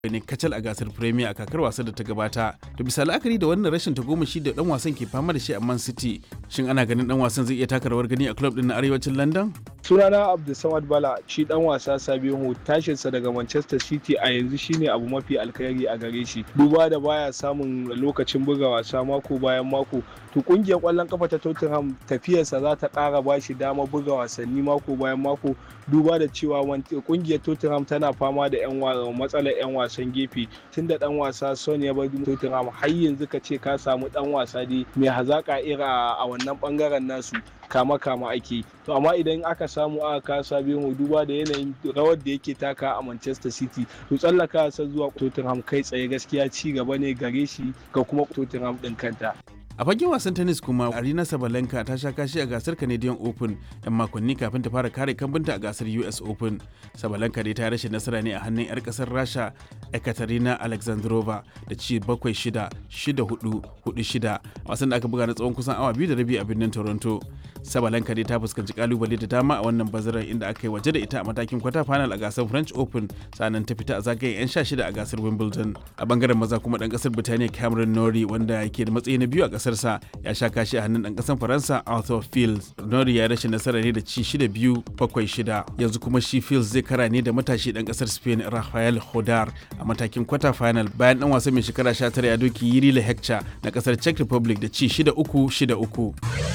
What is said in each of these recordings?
ne kacal a gasar Premier a kakar wasan da ta gabata. Da bisa la'akari da wannan rashin tagomashi da dan wasan ke fama da shi a Man City, shin ana ganin dan wasan zai iya taka rawar gani a club din na arewacin London? sunana abdulsamad bala shi dan wasa sabihu tashinsa daga manchester city a yanzu shine abu mafi alkhairi a gare shi duba da baya samun lokacin buga wasa mako bayan mako to kungiyar kwallon kafa ta tottenham tafiyarsa za ta kara ba shi dama buga wasanni mako bayan mako duba da cewa kungiyar tottenham tana fama da yan matsalar yan wasan gefe tunda dan wasa son ya bar tottenham har yanzu ka ce ka samu dan wasa dai mai hazaka ira a wannan bangaren nasu kama kama ake to amma idan aka samu aka kasa mu duba da yanayin rawar da yake taka a Manchester City to tsallaka sa zuwa Tottenham kai tsaye gaskiya ci gaba ne gare shi ga kuma Tottenham din kanta a fagen wasan tennis kuma arina sabalenka ta sha kashi a gasar canadian open yan makonni kafin ta fara kare kambunta a gasar us open sabalenka dai ta rashin nasara ne a hannun 'yar kasar rasha ekaterina alexandrova da ci 7-6 6-4 4-6 wasan da aka buga na tsawon kusan awa biyu da rabi a birnin toronto sabalenka dai ta fuskanci kalubale da dama a wannan bazarar inda aka yi waje da ita a matakin kwata final a gasar french open sannan ta fita a zagayen 'yan sha shida a gasar wimbledon a bangaren maza kuma dan kasar birtaniya cameron norrie wanda ke da matsayi na biyu a kasarsa ya sha kashi a hannun dan kasar faransa arthur fields norrie ya rashin nasara ne da ci shida biyu bakwai shida yanzu kuma shi fields zai kara ne da matashi dan kasar spain rafael hodar a matakin kwata final bayan dan wasa mai shekara 19 ya doki yiri hector na kasar czech republic da ci shida uku shida uku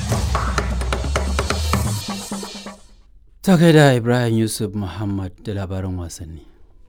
Ta da Ibrahim Yusuf Muhammad da labaran wasanni.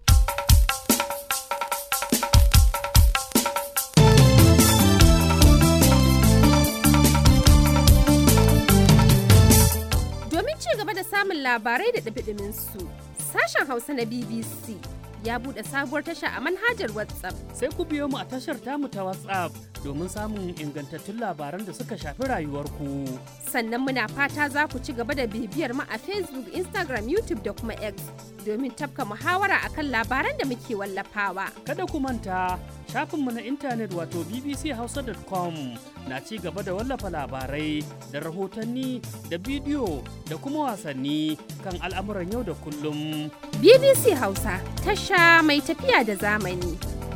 Domin ci gaba da samun labarai da ɗabiɗimin su, sashen Hausa na BBC ya buɗe sabuwar tasha a manhajar WhatsApp. Sai ku biyo mu a tashar tamu ta WhatsApp domin samun ingantattun labaran da suka shafi rayuwarku. Sannan muna fata za ku ci gaba da bibiyar mu a Facebook, Instagram, YouTube da kuma X domin tafka muhawara akan labaran da muke wallafawa. Kada ku manta shafinmu na intanet wato bbchausa.com na ci gaba da wallafa labarai da rahotanni da bidiyo da kuma wasanni kan al'amuran yau da kullum. BBC Hausa tasha mai tafiya da zamani.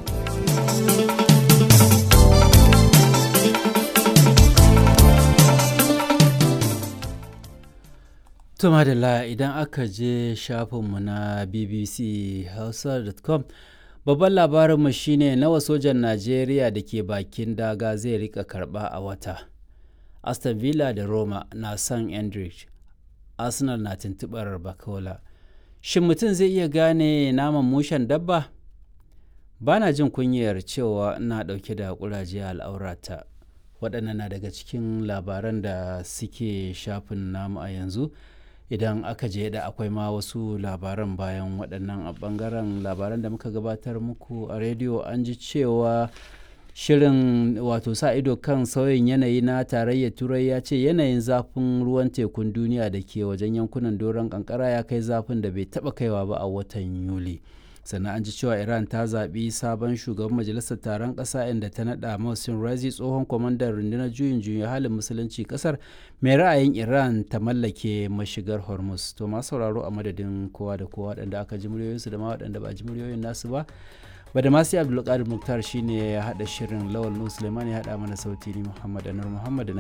To madalla idan aka je shafinmu na bbchausa.com babban labarinmu shine nawa sojan Najeriya da ke bakin daga zai rika karba a wata. Aston Villa da Roma na son Endrich, Arsenal na tuntubar Bakola. Shin mutum zai iya gane naman mushen dabba? Ba na jin kunyar cewa ina ɗauke da ƙuraje al'aurata. Waɗannan na daga cikin labaran da suke shafin namu a yanzu. idan aka je da akwai ma wasu labaran bayan waɗannan a ɓangaren labaran da muka gabatar muku a rediyo an ji cewa shirin wato sa ido kan sauyin yanayi na tarayyar turai ya ce yanayin zafin ruwan tekun duniya da ke wajen yankunan doron kankara ya kai zafin da bai taɓa kaiwa ba a watan yuli sannan an ji cewa iran ta zaɓi sabon shugaban majalisar taron ƙasa inda ta naɗa Mohsin Razi tsohon kwamandan rundunar juyin juyin halin musulunci ƙasar mai ra'ayin iran ta mallake mashigar hormuz to masu sauraro a madadin kowa da kowa waɗanda aka ji muryoyinsu da ma waɗanda ba ji muryoyin nasu ba badamasi abdulkadir muktar shine ya haɗa shirin lawal nu suleiman ya haɗa mana sauti ni muhammad anur muhammad